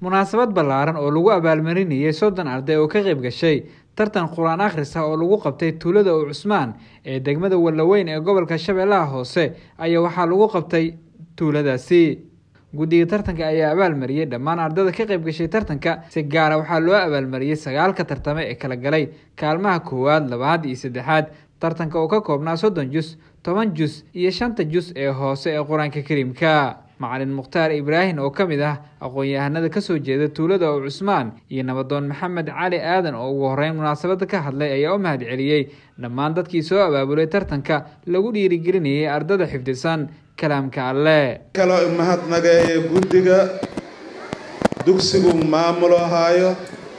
munaasabad ballaaran oo lagu abaalmarinayay soddon arday oo ka qayb gashay tartan qur-aan akhris ah oo lagu qabtay tuulada u cusmaan ee degmada wallaweyn ee gobolka shabeellaha hoose ayaa waxaa lagu qabtay tuuladaasi guddiga tartanka ayaa abaalmariyey dhammaan ardada ka qayb gashay tartanka si gaara waxaa loo abaalmariyey sagaalka tartame ee kala galay kaalmaha koowaad labaad iyo saddexaad tartanka oo ka koobnaa soddon jus toban jus iyo shanta jus ee hoose ee qur-aanka kariimka macalin mukhtaar ibraahim oo ka mid ah aqoon-yahanada kasoo jeeda tuulada oo cusmaan iyo nabadoon maxamed cali aadan oo ugu horeyn munaasabada ka hadlay ayaa u mahad celiyey dhammaan dadkii soo abaabulay tartanka lagu dhiirigelinayay ardada xifdisan kalaamka alle kaloo mahadnageeye guddiga dugsigu maamulo haayo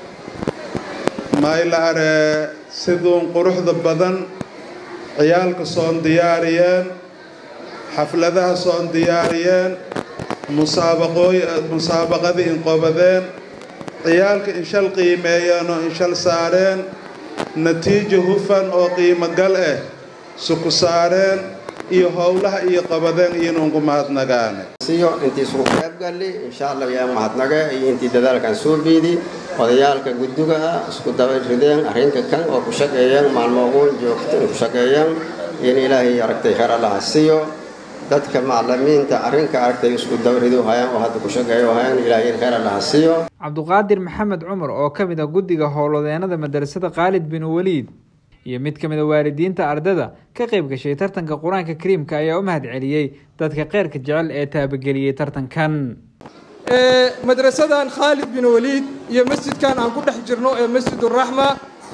maylaare siduun quruxda badan ciyaalka soon diyaariyeen xafladaha soon diyaariyeen musaabaqooy musaabaqadii inqobadeen ciyaalka inshal qiimeeyeen oo inshal saareen natiijo hufan oo qiimo gal ah suku saareen iyo howlaha iyo qabadeen iyonuunku mahadnagaane siyo intii isugu qaybgalli insha allah yaa mahadnaga iyo intii dadaalkan soo biidi odayaalka guddiga ah isku daba rideen arrinka kan oo ku shaqeeyeen maalmooguun joogto ku shaqeeyeen in ilaahay aragtay khayr allaha siiyo dadka macalimiinta arrinka aragtay isku dawridu hayaan oo hadda ku shaqeeyo hayaan ilaahay khayr allaha siiyo cabduqaadir maxamed cumar oo ka mid ah guddiga howlwadeenada madrasada khaalid bin waliid iyo mid ka mid a waalidiinta ardada ka qayb gashay tartanka qur-aanka kariimka ayaa u mahad celiyey dadka kheyrka jecel ee taabageliyey tartankan madrasadan khaalid bin waliid iyo masjidkan aan ku dhex jirno ee masjiduraxma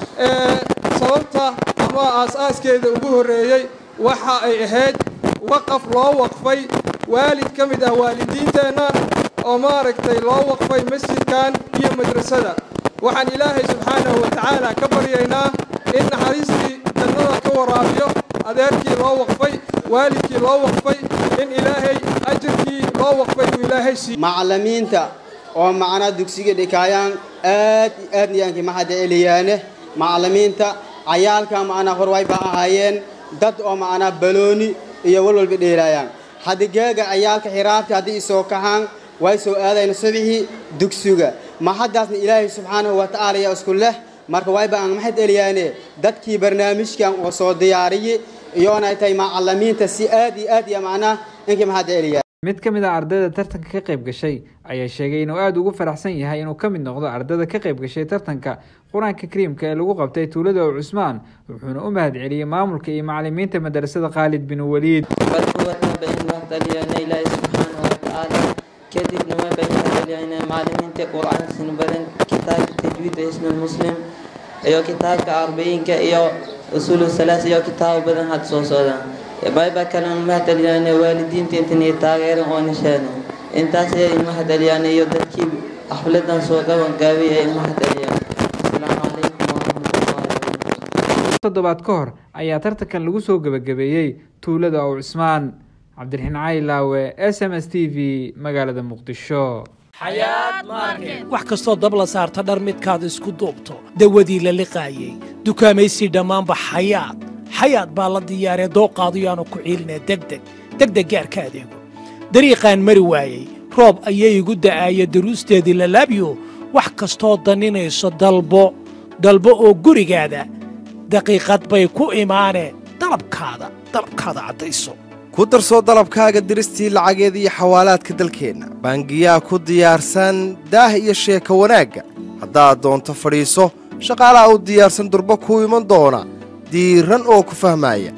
sababta ama aas-aaskeeda ugu horreeyey waxa ay ahayd waqaf loo waqfay waalid ka mid ah waalidiinteenna oo maaragtay loo waqfay masjidkan iyo madrasada waxaan ilaahay subxaanahu wa tacaala ka baryaynaa in naxariistii jannada ka waraabiyo adeerkii loo waqfay waalidkii loo waqfay in ilaahay ajarkii loo waqfay uu ilaahay siiyo macalimiinta oo macnaa dugsiga dhikaayaan aad aad niyaankii maxada eliyaane macalimiinta cayaalka macnaa horway baa ahaayeen dad oo macnaa balooni iyo walwalba dheelaayaan hadigeega cayaalka xiraabta haddii isoo kahaan way soo aadayna subixii dugsiga maxadaasna ilaahay subxaanahu wa tacaala yaa isku leh marka wayba aan maxad eliyaane dadkii barnaamijkan oo soo diyaariyey iyoonay tahay macalimiinta si aad iyo aad iyo macnaa inkii maxad eliyaa mid ka mid ah ardayda tartanka ka qayb gashay ayaa sheegay inuu aada ugu faraxsan yahay inuu ka mid noqdo ardada ka qayb gashay tartanka qur-aanka kariimka ee lagu qabtay tuulada oo cusmaan wuxuuna u mahad celiyey maamulka iyo macalimiinta madrasada khaalid bin waliid kadibna waan baynayaa macalimiinta qur-aanka sinbaran kitaabka tajwiidka isnul muslim iyo kitaabka arbaiinka iyo usuulu salaas iyo kitaabo badan hadda soo socdaan bayba kalena mahadceliyaan waalidiinta intan taageeran oo nisheena intaas ayay mahadceliyaan iyo dadkii xafladan soo qaban gaabay ay mahadceliyaan asalaamu calaykum waraxmatullahi toddobaad ka hor ayaa tartankan lagu soo gebagabeeyey tuulada oo cusmaan cabdiraxiin cali laawe s m s t v magaalada muqdisho wax kastoo dab la saarta dhar midkaad isku duubto dawadii la liqaayey dukaamaysi dhammaanba xayaad xayaad baa la diyaaree dooqaadu yaanu ku ciilinee degdeg degdeg gaarka adeego dariiqaan mari waayey roob ayay igu da'aaya daruusteedii lalaabyo wax kastoo daninayso dalbo dalbo oo gurigaada daqiiqad bay ku imaaneen dalabkaada dalabkaada caddayso ku darsoo dalabkaaga diristii lacageed iyo xawaalaadka dalkeenna baangiyaa ku diyaarsan daah iyo sheeka wanaagga haddaad doonto fadhiiso shaqaalaha u diyaarsan durbo kuu iman doona diiran oo ku fahmaaya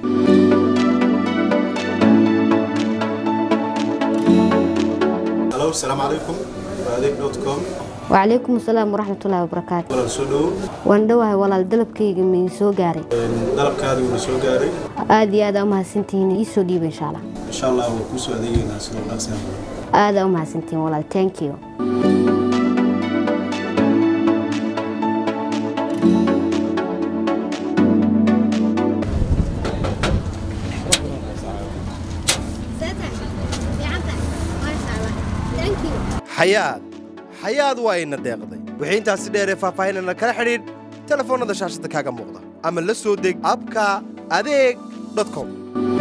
wacalaykum asalaam waraxmatullaahi wabarakaatu waan dhowahay walaal dalabkayga ma soo gaaray dalabkaadi wuuna soo gaaray aad iyo aadaa umahadsantihiin ii soo dhiiba insha allah insha allah waa kuu soo adeegaynaa sidoo dhaqsi aadaa umahadsantihiin walaal thank you xayaad xayaad waa ina deeqday wixii intaasi dheeree faahfaahinana kala xidhiidh telefoonnada shaashadda kaaga muuqda ama la soo deg abka adeeg com